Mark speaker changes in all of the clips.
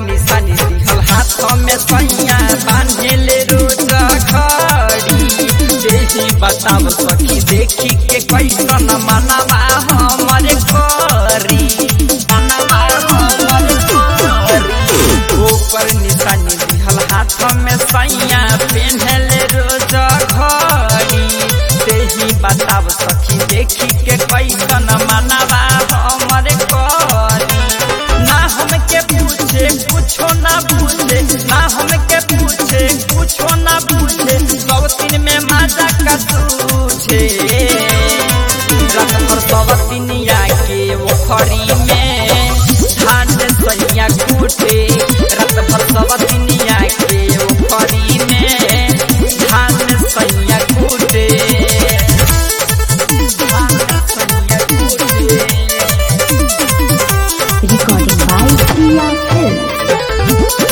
Speaker 1: निशानी दिहल हाथ में सैया बांधेले रोज खड़ी देही बताब सखी देखी के कैसन मनवा हमर करी मनवा हमर करी ऊपर निशानी दिहल हाथ में सैया पेन्हले रोज घड़ी देही बताब सखी देखी के कैसन मनवा हमर करी ना हमके पूछे कुछो ना पूछे ना हमके पूछे कुछो ना पूछे सब दिन में माजा का तुझे रात भर सब दिनिया के ओखरी में धान सैया कूटे रात भर सब दिनिया के ओखरी में धान सैया कूटे धान सैया कूटे
Speaker 2: Recording by Priya Film.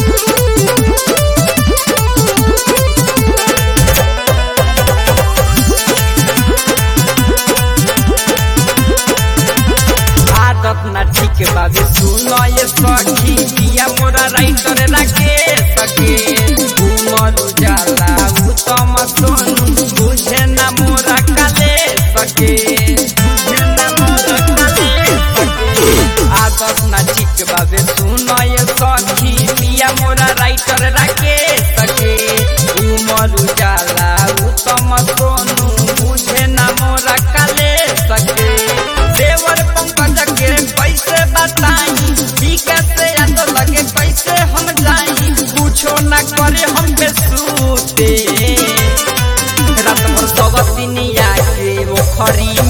Speaker 1: आदत ना ठीक बाबे सुनो ये सखी दिया मोरा राइटर रखे सके उमर उजाला उत्तम सोनू बुझे ना मोरा काले सके बुझे ना मोरा काले सके आदत ना ठीक बाबे सुनो ये सखी दिया मोरा राइटर रखे सके उमर उजाला उत्तम सोनू बुझे ना मोरा काले सके देवर पंकज के कैसे बताई ई कैसे याद लगे कैसे हम जाई कुछो न करे हम पे सूते रात भर सब दिनिया के ओखरी